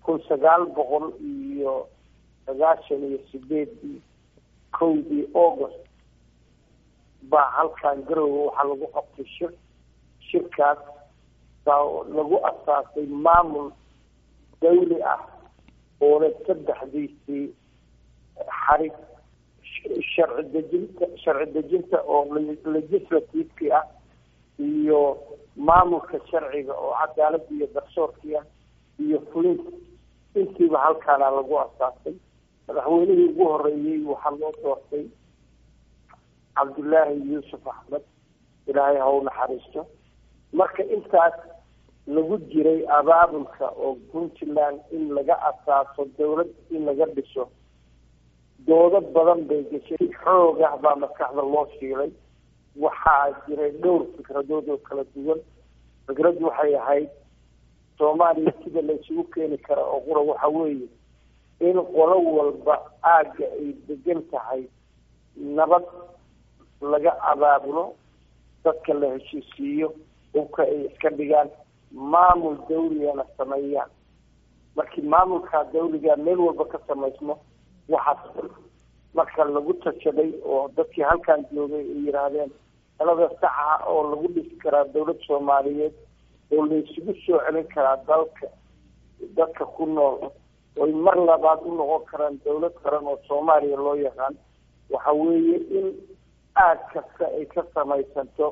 kun sagaal boqol iyo sagaashan iyo sideedii kowdii august baa halkan garowga waxaa lagu qabtay shir shirkaas baa lagu asaasay maamul dawli ah oona saddexdiisii xarig sharci dejinta sharci dejinta oo legislativekii ah iyo maamulka sharciga oo cadaaladda iyo garsoorkii ah iyo fulinta intiiba halkaana lagu asaasay madaxweynihii ugu horeeyey waxaa loo doortay cabdullaahi yuusuf axmed ilaahay ha u naxariisto marka intaas lagu jiray abaabulka oo puntland in laga asaaso dawlad in laga dhiso doodo badan bay gashay xoog ah baa maskaxda loo shiilay waxaa jiray dhowr fikradood oo kala duwan fikraddu waxay ahayd soomaaliya sida la isugu keeni kara oo qura waxa weeye in qolo walba aagga ay degan tahay nabad laga abaabulo dadka la heshiisiiyo hubka ay iska dhigaan maamul dawligana sameeyaan markii maamulkaa dawliga meel walba ka samaysmo waxaas marka lagu tashaday oo dadkii halkan joogay ay yidhaahdeen talada saxa oo lagu dhisi karaa dawlad soomaaliyeed oo la isugu soo celin karaa dalka dadka ku nool oy mar labaad u noqon karaan dawlad qaran oo soomaaliya loo yaqaan waxa weeye in aag kasta ay ka samaysanto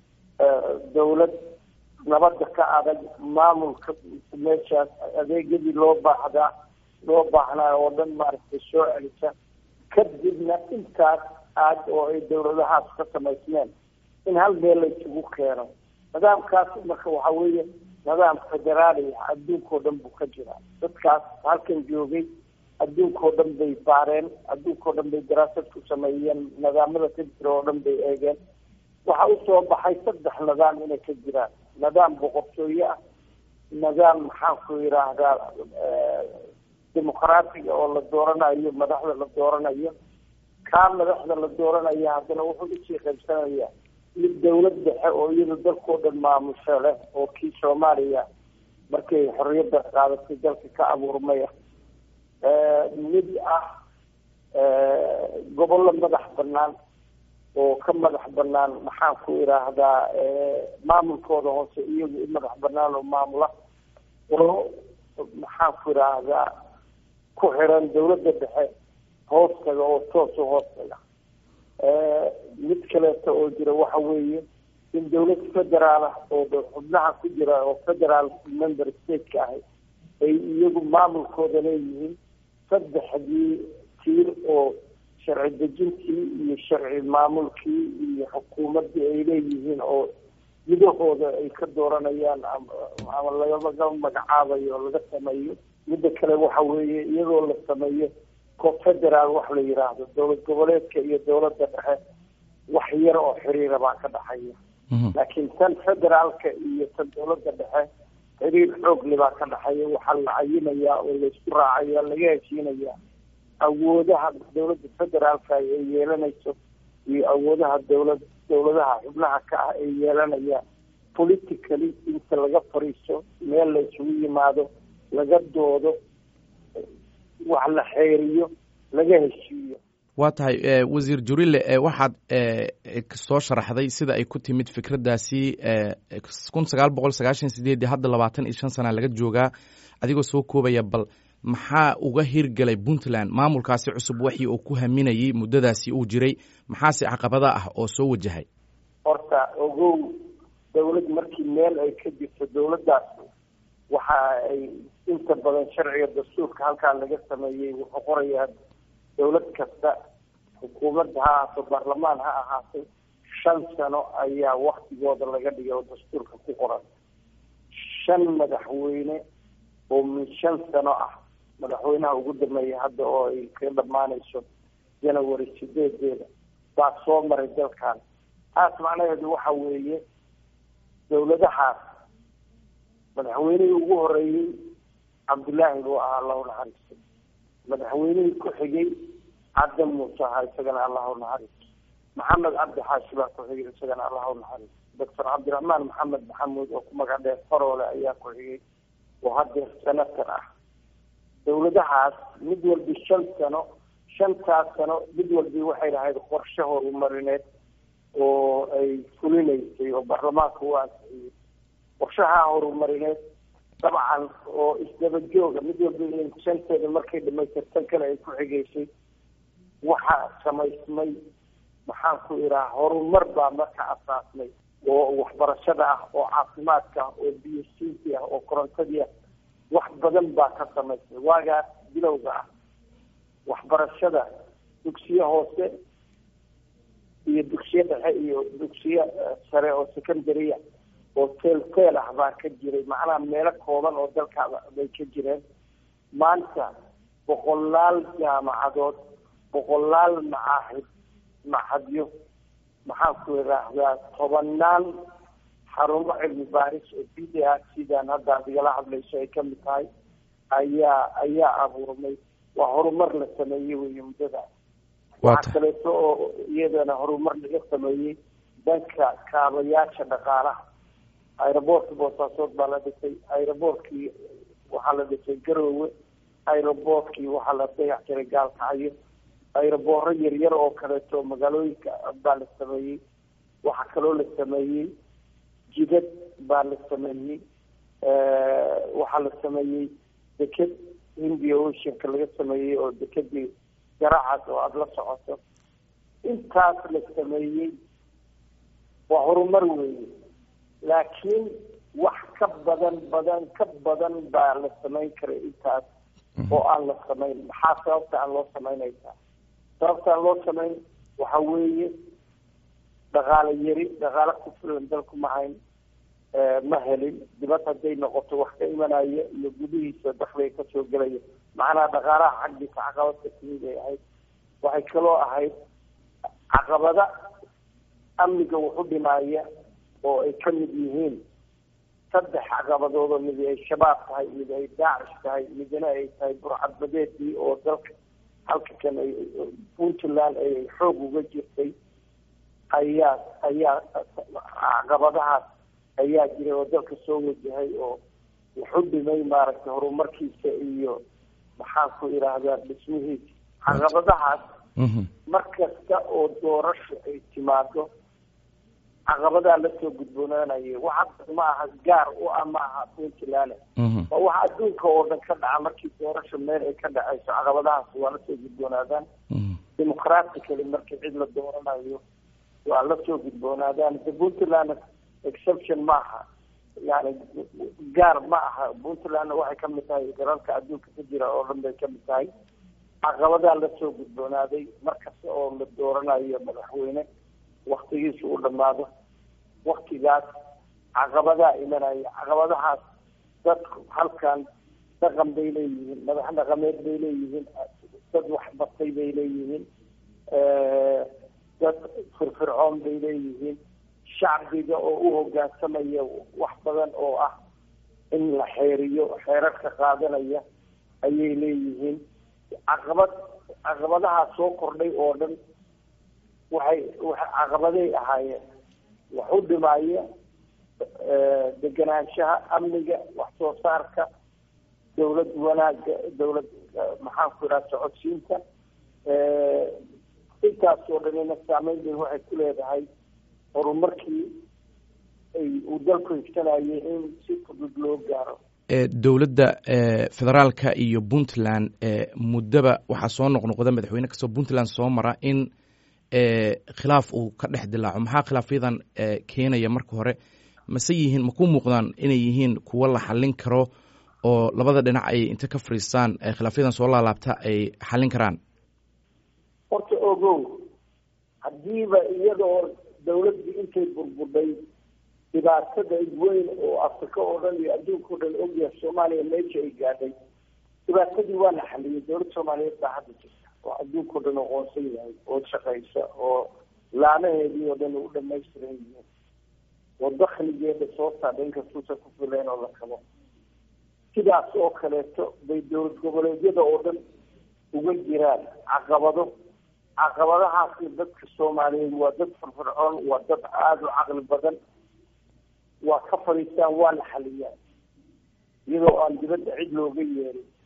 dawlad nabadda ka adag maamulka meeshaas adeegyadii loo baahdaa loo baahnaa oo dhan maaragtay soo celisa kadibna intaas aag oo ay dawladahaas ka samaysmeen in hal meel la isugu keeno nidaamkaas marka waxa weeye nidaam federaali ah adduunkao dhan buu ka jiraa dadkaas halkan joogay adduunkao dhan bay baareen adduunkao dhan bay daraasad ku sameeyeen nidaamada ka jira oo dhan bay eegeen waxa usoo baxay saddex nidaam inay ka jiraan nidaam boqortooye ah nidaam maxaan ku yidhaahdaa dimuqraatiga oo la dooranayo madaxda la dooranayo kaa madaxda la dooranaya haddana wuxuu usii qaybsanaya mid dawlad dhexe oo iyada dalkao dhan maamusho leh oo kii soomaaliya markay xorriyadda qaadatay dalka ka abuurmaya mid ah gobollo madax banaan oo ka madax banaan maxaan ku idhaahdaa maamulkooda hoose iyagu u madax banaan oo maamula oo maxaan ku idhaahdaa ku xiran dawladda dhexe hoostaga oo toos u hoostaga mid kaleeto oo jira waxa weeye in dawlad federaal ah oo xubnaha ku jira oo federaal member stateka ahi ay iyagu maamulkooda leeyihiin saddexdii tiir oo sharci dejintii iyo sharci maamulkii iyo xukuumaddii ay leeyihiin oo gudahooda ay ka dooranayaan ama laga magacaabayo oo laga sameeyo midda kale waxa weeye iyadoo la sameeyo confederaal wax la yidhaahdo dowlad goboleedka iyo dowladda dhexe wax yar oo xiriira baa ka dhaxaya laakiin tan federaalka iyo tan dowladda dhexe xiriir xoogle baa ka dhaxaya waxaa la cayinayaa oo laysku raacaya laga heshiinayaa awoodaha dowladda federaalka ay yeelanayso iyo awoodaha dowlad dowladaha xubnaha ka ah ay yeelanayaan politically inta laga fariiso meel la isugu yimaado laga doodo wax la xeeriyo laga heshiiyo waa tahay wasiir jurile waxaad soo sharaxday sida ay ku timid fikraddaasi kun sagaal boqol sagaashan sideedii hadda labaatan iyo shan sana laga joogaa adigoo soo koobaya bal maxaa uga hirgelay puntland maamulkaasi cusub waxii uu ku haminayay muddadaasi uu jiray maxaase caqabada ah oo soo wajahay horta ogow dawlad markii meel ay ka jirto dawladdaas waxa ay inta badan sharciga dastuurka halkaan laga sameeyey wuxuu qorayaa dawlad kasta xukuumadda ha ahaato baarlamaan ha ahaatay shan sano ayaa waktigooda laga dhigay oo dastuurka ku qoran shan madaxweyne oo min shan sano ah madaxweynaha ugu dambeeya hadda oo ay ka dhammaanayso janawary sideedeeda baa soo maray dalkan taas macnaheedu waxa weeye dawladahaas madaxweynihii ugu horeeyey cabdullaahi buu ahaa allahu naxariisto madaxweynihii ku xigay cadda muuse ahaa isagana allahu naxariisto maxamed cabdi xaashi baa ku xigay isagana allahu naxariisto doctor cabdiraxmaan maxamed maxamuud oo ku magac dheer faroole ayaa ku xigay oo hadeer senator ah dawladahaas mid walbi shan sano shantaas sano mid walbi waxay lahayd qorshe horumarineed oo ay fulinaysay oo baarlamaanka u ansixiyey qorshaha horumarineed dabcan oo isdaba jooga mid walba shanteeda markay dhamaystirtan kale ay ku xigeysay waxaa samaysmay maxaan ku idhaha horumar baa marka asaasmay oo waxbarashada ah oo caafimaadka ah oo biyo siintii ah oo korontadii ah wax badan baa ka samaysmay waagaas bilowga ah waxbarashada dugsiye hoose iyo dugsiye dhexe iyo dugsiye sare oo secondarya oo teel teel ah baa ka jiray macnaha meelo kooban oo dalkaada bay ka jireen maanta boqolaal jaamacadood boqolaal macaahid maxadyo maxaan ku idhaahdaa tobanaan xarumo cilmi baaris oo b d a sidaan hadda adigala hadlayso ay kamid tahay ayaa ayaa abuurmay waa horumar la sameeyey wey muddadaas waxaa kaleeto oo iyadana horumar laga sameeyey dhanka kaabayaasha dhaqaalaha aeroboortka boosaasood baa la dhisay aeroboortkii waxaa la dhisay garoowe aeroboortkii waxaa la dayax jiray gaalkacyo aerobooro yaryar oo kaleeto magaalooyinka baa la sameeyey waxaa kaloo la sameeyey jidad baa la sameeyey waxaa la sameeyey deked hindia oceanka laga sameeyey oo dekedii garacaas oo aada la socoto intaas la sameeyey waa horumar weeye laakiin wax ka badan badan ka badan baa la samayn karay intaas oo aan la samayn maxaa sababta aan loo samaynaysaa sababta aan loo samayn waxa weeye dhaqaale yari dhaqaale ku filan dalku ma hayn ma helin dibad hadday noqoto wax ka imanaya iyo gudihiisa dakliga kasoo gelaya macnaha dhaqaalaha xaggiisa caqabadka timid ay ahayd waxay kaloo ahayd caqabada amniga wuxu dhimaaya oo ay ka mid yihiin saddex caqabadoodoo mid ay shabaab tahay mid ay daacish tahay midna ay tahay burcadbadeedii oo dalka halka kan ay puntland ay xoog uga jirtay ayaa ayaa caqabadahaas ayaa jiray oo dalka soo wajahay oo wuxu dhimay maaragtay horumarkiisa iyo maxaan ku idhaahdaa dhismihiisa caqabadahaas mar kasta oo doorasho ay timaado caqabadaa lasoo gudboonaanaya waxa ma aha gaar u ah ma aha puntland waa waxa adduunka oo dhan ka dhaca markii doorasho meel ay ka dhacayso caqabadahaas waa lasoo gudboonaadaan dimucratically markii cid la dooranayo waa lasoo gudboonaadaan de puntland exception ma aha yani gaar ma aha puntlandna waxay kamid tahay dalalka adduunka ka jira oo dhan bay kamid tahay caqabadaa lasoo gudboonaaday markasta oo la dooranayo madaxweyne waktigiisa u dhamaado waktigaas caqabadaa imanaya caqabadahaas dadku halkan dhaqan bay leeyihiin madax dhaqameed bay leeyihiin dad waxbatay bay leeyihiin dad firfircoon bay leeyihiin shacbiga oo u hogaansamaya wax badan oo ah in la xeeriyo xeerarka qaadanaya ayay leeyihiin caqabad caqabadahaa soo kordhay oo dhan waxay caqabaday ahaayeen wax u dhimaya deganaanshaha amniga wax soo saarka dawlad wanaaga dawlad maxaan ku idhaha socodsiinta intaas oo dhanina saameyn bay waxay ku leedahay horumarkii ay uu dalku higsanayay in si fudud loo gaaro dowladda federaalka iyo puntland muddaba waxaa soo noqnoqda madaxweyne kastoo puntland soo mara in khilaaf uu ka dhex dilaaco maxaa khilaafyadan keenaya marka hore mase yihiin ma ku muuqdaan inay yihiin kuwo la xallin karo oo labada dhinac ay inta ka fariistaan khilaafyadan soo laalaabta ay xallin karaan horta ogow haddiiba iyadoo dawladdii intay burbudhay dhibaatada weyn oo afrika oo dhan iyo adduunka o dhan ogyahay soomaaliya meesha ay gaadhay dhibaatadii waa la xaliyay dawladda soomaaliyeed baa hadda jirta oo adduunka o dhan aqoonsan yahay oo shaqaysa oo laanaheedii oo dhan u dhamaystiran yihiin oo dakligeeda soo saadha inkastuusan ku filayn oo la kabo sidaas oo kaleeto bay dowlad goboleedyada oo dhan uga jiraan caqabado caqabadahaasi dadka soomaaliyeed waa dad firfircoon waa dad aada u caqli badan waa ka fadhiistaan waa la xaliyaan iyadoo aan dibadda cid looga yeerin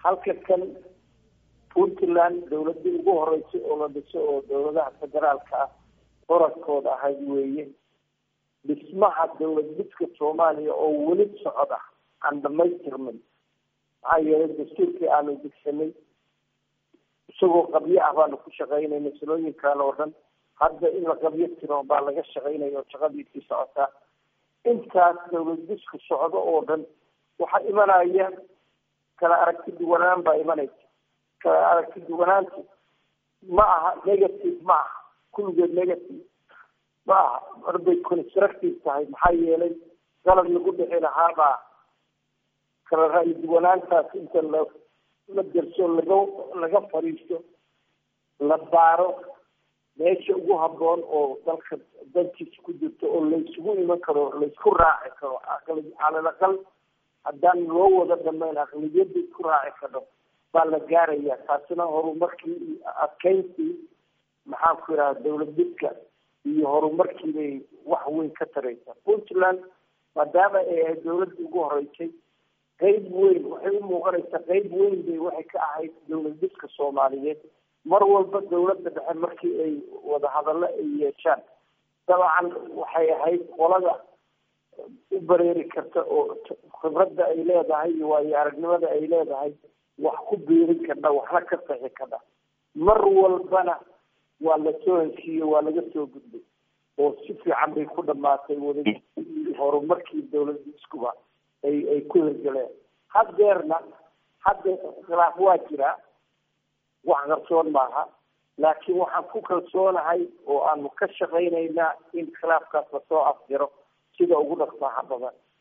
halka kan puntland dawladii ugu horeysay oo la dhiso oo dawladaha federaalka ah qoradkooda ahayd weeye dhismaha dawlad didka soomaaliya oo weli socda aan dhamaystirmin maxaa yeelay dastuurkii aanu degsanay isagoo qabyo ah baanu ku shaqaynayna salooyinkan oo dhan hadda in la qabyo tiro baa laga shaqaynaya oo shaqadiisii socotaa intaas dawlad disku socdo oo dhan waxaa imanaya kala aragti duwanaan baa imanaysa kala aragti duwanaantu ma aha negative ma aha kulligeed negative ma aha marbay constructive tahay maxaa yeelay qalab lagu dhixi lahaabaa kala ra-yi duwanaantaas inta la la derso laga laga fadhiisto la baaro meesha ugu habboon oo dalka dantiisa ku jirto oo laysugu iman karo laysku raaci karo aqli calal aqal haddaan loo wada dhamayn aqliyadda isku raaci karo baa la gaaraya taasina horumarkii iyo adkeyntii maxaan ku yidhaha dawlad didka iyo horumarkii bay wax weyn ka taraysaa puntland maadaama ay ahayd dawladda ugu horeysay qeyb weyn waxay u muuqanaysaa qeyb weyn bay waxay ka ahayd dawlad didka soomaaliyeed mar walba dawladda dhexe markii ay wadahadallo ay yeeshaan dabcan waxay ahayd qolada u bareeri karta oo khibradda ay leedahay iyo waayo aragnimada ay leedahay wax ku biirin kardha waxna ka saxi kardha mar walbana waa lasoo heshiiye waa laga soo gudbay oo si fiican bay ku dhamaatay wada horumarkii dawladda iskuba ay ay ku hirgaleen haddeerna hadda khilaaf waa jiraa wax qarsoon maaha laakiin waxaan ku kalsoonahay oo aanu ka shaqaynaynaa in khilaafkaas lasoo afjiro sida ugu dhaqsaaha badan